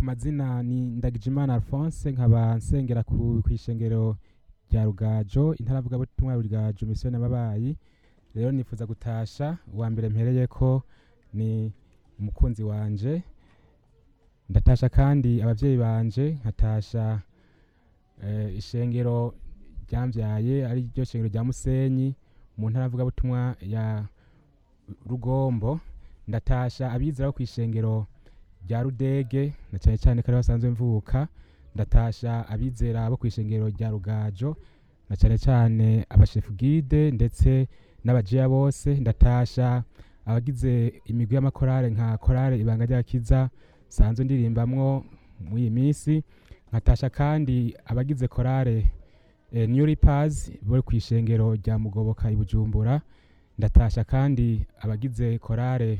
ku mazina ni ndagijimana alphonse nkaba nsengera ku kw'ishengero rya rugajo intaravugabutumwa ya rugajo misiyoni y'amabayi rero nifuza gutasha uwa mbere mpereyeko ni umukunzi wanje ndatasha kandi abavyeyi banje nkatasha eh, ishengero ryamvyaye ari ryo shengero rya musenyi mu ntara mvugabutumwa ya rugombo ndatasha abizera bo kw'ishengero rya rudege na cane cane ko ariho basanzwe mvuka ndatasha abizera bo kw'ishengero rya rugajo na cane cane abashefu gide ndetse n'abajiya bose ndatasha abagize imigwi y'amakorale nka korale ibanga ry'agakiza sanzwe ndirimbamwo mw'iyi minsi nkatasha kandi abagize korale eh, new Reapers bo kw'ishengero rya mugoboka i bujumbura ndatasha kandi abagize korale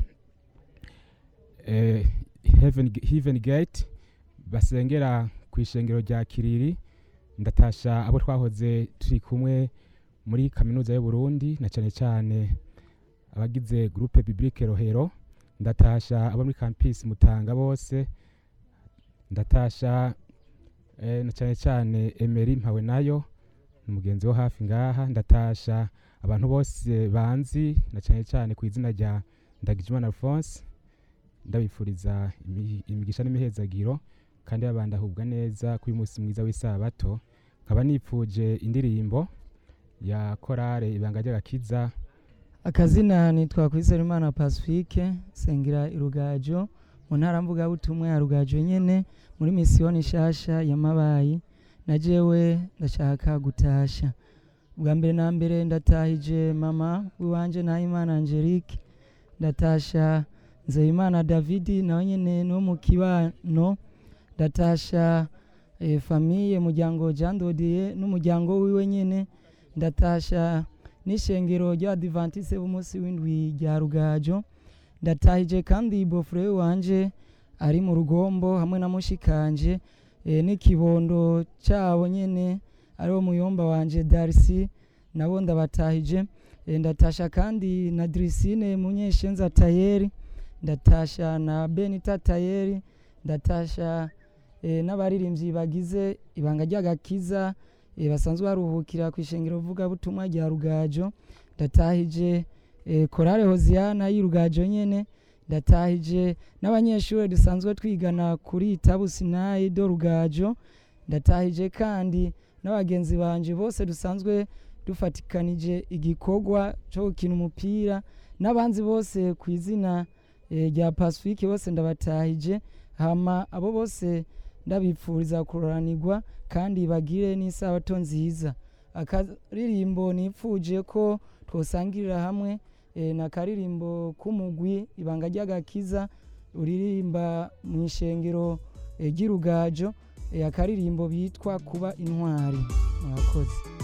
eh, heaven, heaven gate basengera kw'ishengero rya kiriri ndatasha abo twahoze turi kumwe muri kaminuza y'uburundi na cane cane abagize groupe biblique rohero ndatasha abo muri campus mutanga bose ndatasha eh, na cane cane emery mpawe nayo ni umugenzi wo hafi ngaha ndatasha abantu bose banzi na cane cane ku izina rya ndagijimana alphonse ndabifuriza imi- imigisha n'imihezagiro kandi babandahubwa neza kuri uyu munsi mwiza w'isabato nkaba nipfuje indirimbo ya korale ibanga ry'agakiza akazina nitwa Kwizerimana Pacifique sengera irugajo mu ntara mvugabutumwa ya rugajo nyene muri misiyoni nshasha ya mabayi na jewe ndashaka gutasha bwa mbere na mbere ndatahije mama wiwanje Nahimana Angelique ndatasha Nzeyimana Davidi nawe nyene no mu kibano ndatasha eh, famiye muryango Jean Dodier n'umuryango wiwe nyene ndatasha n'ishengero ry'abadivantise b'umunsi w'indwi rya rugajo ndatahije kandi bofure wanje ari mu rugombo hamwe na mushikanje e, n'ikibondo cabo nyene ariwo muyomba wanje darisi nabo ndabatahije e, ndatasha kandi na drisine munyeshenza tayeri ndatasha na benita tayeri ndatasha e, n'abaririmbyi bagize ibanga ry'agakiza e, basanzwe baruhukira ku ishengero vugabutumwa rya rugajo ndatahije e, korale hoziyana y'irugajo nyene ndatahije n'abanyeshuri dusanzwe twigana kuri itabu sinayi do rugajo ndatahije kandi n'abagenzi banje bose dusanzwe dufatikanije igikorwa cyo gukina umupira n'abanzi bose ku izina e, rya pacifique bose ndabatahije hama abo bose ndabipfuriza kuroranirwa kandi bagire n'isabato nziza akaririmbo nipfuje ko twosangirira hamwe e, na karirimbo k'umugwi ibanga ry'agakiza uririmba mu ishengero e, ry'irugajo e, akaririmbo bitwa kuba intwari murakoze